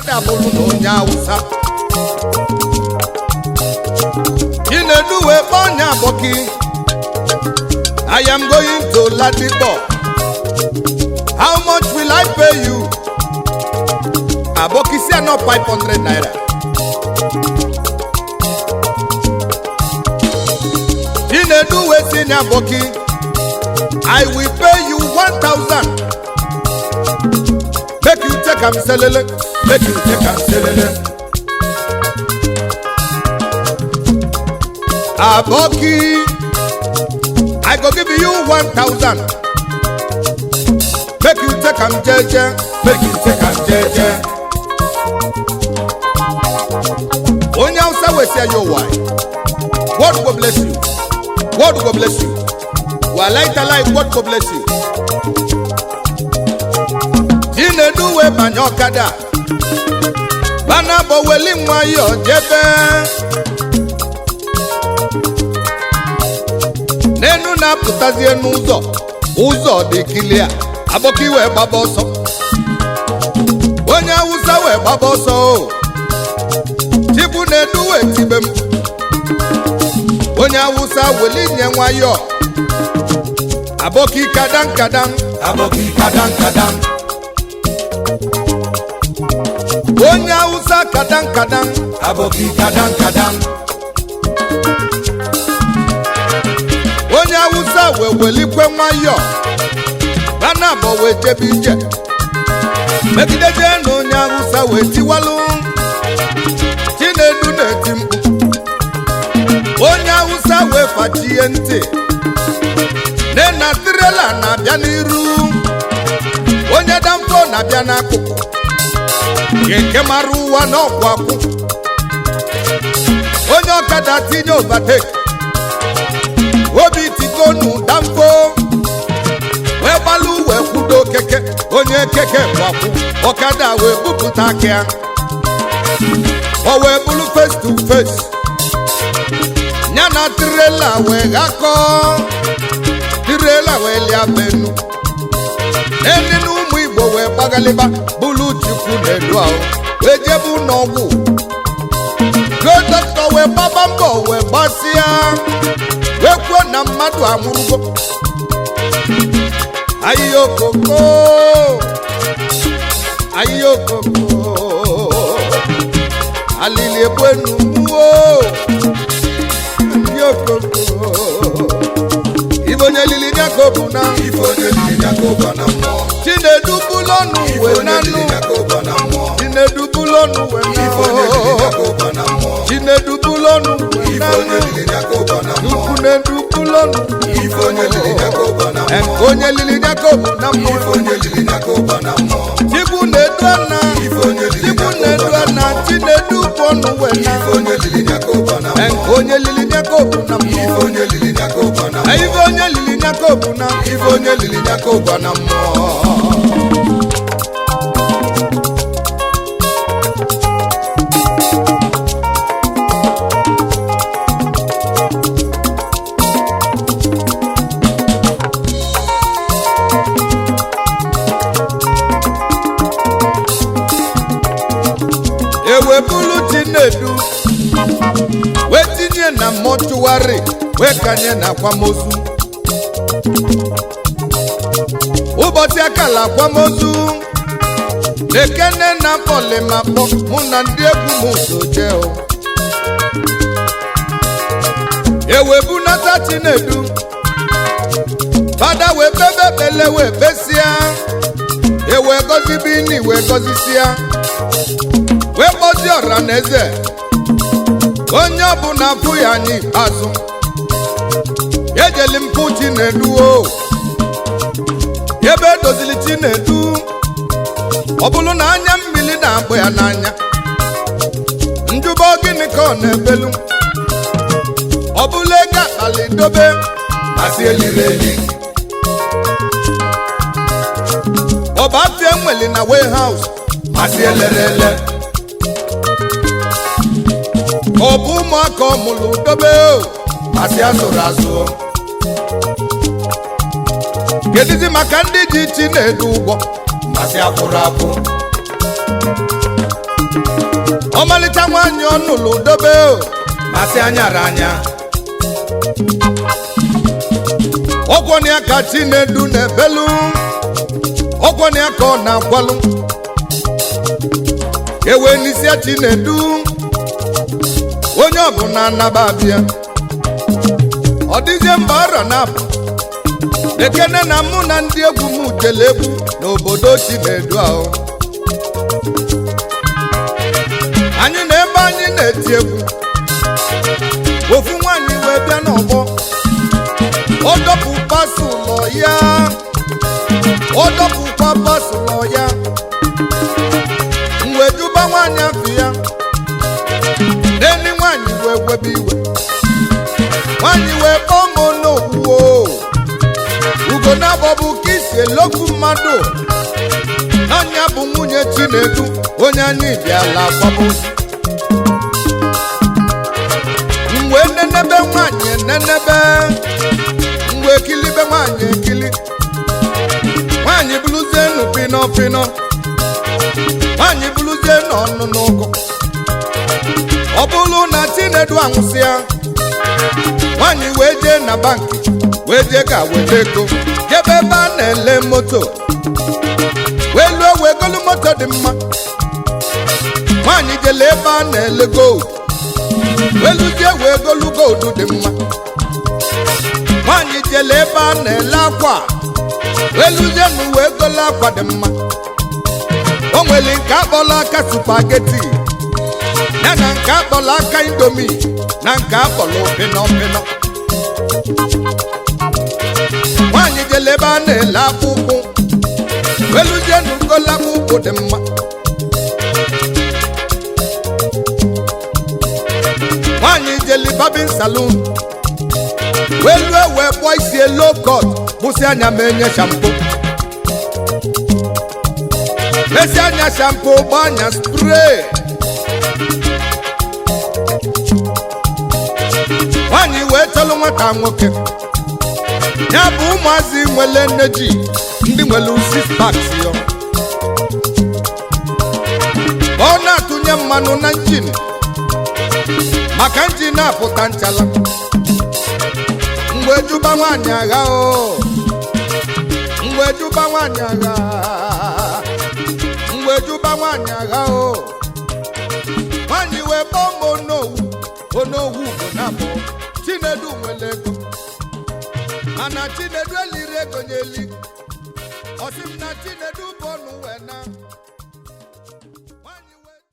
dabụrụ na onye awụsa chinedu wee kpọọ onye abọki I am going to Ladipo. How much will I pay you? Aboki say no 500 naira. Chinedu we say na Aboki. I will pay you 1000. Make you take am selele. Make you take am selele. Aboki. I go give you 1000. Make you take am jeje. Make you take am jeje. Onye Hausa wey say yo why? God go bless you. God go bless you. Walai talai God go bless you. Chinedu wee banye ọkada. Bana bụ weli nwayọ jebe. n'enu na-apụtazie n'ụzọ ụzọ dị kilia abọka wee gbaba ọsọ onye awụsa wee gbaba ọsọ o chibu na-edu wee tibe m onye awụsa weli nye nwayọ abọka kadam kadam abọka kadam kadam onye awụsa kadam kadam abọka kadam kadam onye awụsa wee welikwe nwayọ bana abọ wee jebe ije megideje na onye awụsa wee tiwalụ chinedu na-eti mkpu onye awụsa wee fachie ntị nne na tirela na-abịa n'iru onye damfo na-abịa n'akụkụ nke mara ụwa n'ọkwụ akwụ onye ọkada tinye overtake obi tigonu damfo wee gbalụ wee kwudo keke onye keke gbakwụ ọkada wee bupụta aka ya o wee bụrụ face to face ya na tirela wee ghakọ tirela wee lia benu eni na ụmụ igbo wee gbagaliba bụrụ chukwu na-edu ahụ wee jebe n'ọgwụ go dọkịta wee gbaba mbọ wee gbasịa wee kwuo na mmadụ anwụrụgo ahịhịa okoko ahịhịa okoko alili egbenu mmuo ahịhịa okoko ibe onye lili jakobu na Ife onye lili Jacob na mmụọ. chinedu bulọnụ Ife wee onye lili nanụ Jacob na mmụọ. chinedu bulọnụ wee Ife onye lili nanụ Jacob na mmụọ. chinedu bulọnụ wee Ife onye nanụ lili Jacob na mmụọ. chukwunedu bulọnụ Ife onye lili Jacob na Em, mmụọ. onye lili jakobu na Ife mmụọ onye lili Jacob na mmụọ. chikwu na-edu ana Ife onye lili chikwu Jacob na-edu na ana mmụọ. chinedu bọnụ wee na Ife onye lili Jacob na Em, mmụọ. onye lili jakobu na Ife mmụọ onye lili Jacob na Eh, mmụọ. ife onye lili jakobu na Ife onye lili Jacob na mmụọ. ewebulu chinedu wee tinye na mọchụwarị wee kanye na akwamozu ụbọchị akala akwamozu na-ekene na mkpọlimakpọ mụ na ndị egwu m so jee o ewebunata chinedu fada wee bebe ekpele wee besịa ewee gọzi bini wee gọzisịa wee kpọzie ọra na eze onye ọbụla afụ ya n'ikpeazụ ejeli mpụ chinedu o ebe edozili chinedu ọ bụrụ na anya mmiri na-agba ya n'anya njubo gịnị ka ọ na-ebelu ọ bụrụ ego akpali dobe Asị eliri eli. ọba afie nweli na warehouse Asị elere ele. ọ bụ ụmụaka ọmụlụ dobe o Asị asụrụ asụ. kedizi maka ndị ji chi na-edu ụgbọ Asị akwụrụ akwụ. ọmalịcha nwaanyị ọnụlụ dobe o masị anyara anya ọgwọnị ya ka chinedu na-ebelu ọgwọnị ya ka ọ na-agwalụ ewe n'isi chinedu onye ọbụla anaba abịa ọ dịzie mba ọrọ na-apụ ekene na mụ na ndị egwu m jele egwu n'obodo chinedu ahụ anyị na ebe anyị na-eti egwu ofu nwaanyị wee bịa n'ọgbọ ọ dọpụkwa ụlọ ya ọ dọpụkwa bọs ụlọ ya mgbe juba nwaanyị afọ ya n'eni nwaanyị wee webe iwe nwaanyị wee kpọọ m n'okwuo ugo na-abọbụ ka isi elokwu mmadụ n'anya bụ nwunye chinedu onye anyị bịala akwamozu mgbe nenebe nwaanyị nenebe mgbe ekilibe nwaanyị ekili nwaanyị bụrụzie nụ pịnọ pịnọ nwaanyị bụrụzie n'ọnụ n'ụgụ ọ bụrụ na chinedu anwụsịa nwaanyị wee jee na bankị wee jee ka weta ego jebe ebe a na-ele moto wee luo wee golu moto dị mma nwaanyị jele ebe a na-ele gold wee luzie wee golu gold dị mma nwaanyị jele ebe a na-ele akwa wee luzie nu wee golu akwa dị mma o nwere nke akpọrọ aka supageti ya na nke akpọrọ aka indomi na nke akpọrọ pịnọ pịnọ nwaanyị jele ebe a na-ele akpụkpụ weluzie n'ugolo akpụkpụ dị mma nwaanyị jeli babin salon welu wee kpụọ isi elo kot kpụsị anya ma enye shampo mesi anya shampo gba anya spray nwaanyị wee chọlụ nwata nwoke ya bụ ụmụazị nwele nne ji ndị nwere six packs yo ọ na-atụnye mmanụ na njin maka njin apụta nchala mgbe juba nwaanyị agha o mgbe juba nwaanyị agha mgbe juba nwaanyị agha o nwaanyị wee kpọọ m onowu onowu bụ na abụ chinedu nwere ego mana chinedu eliri ego nyeli ọsị m na chinedu bụ ọnụ wee na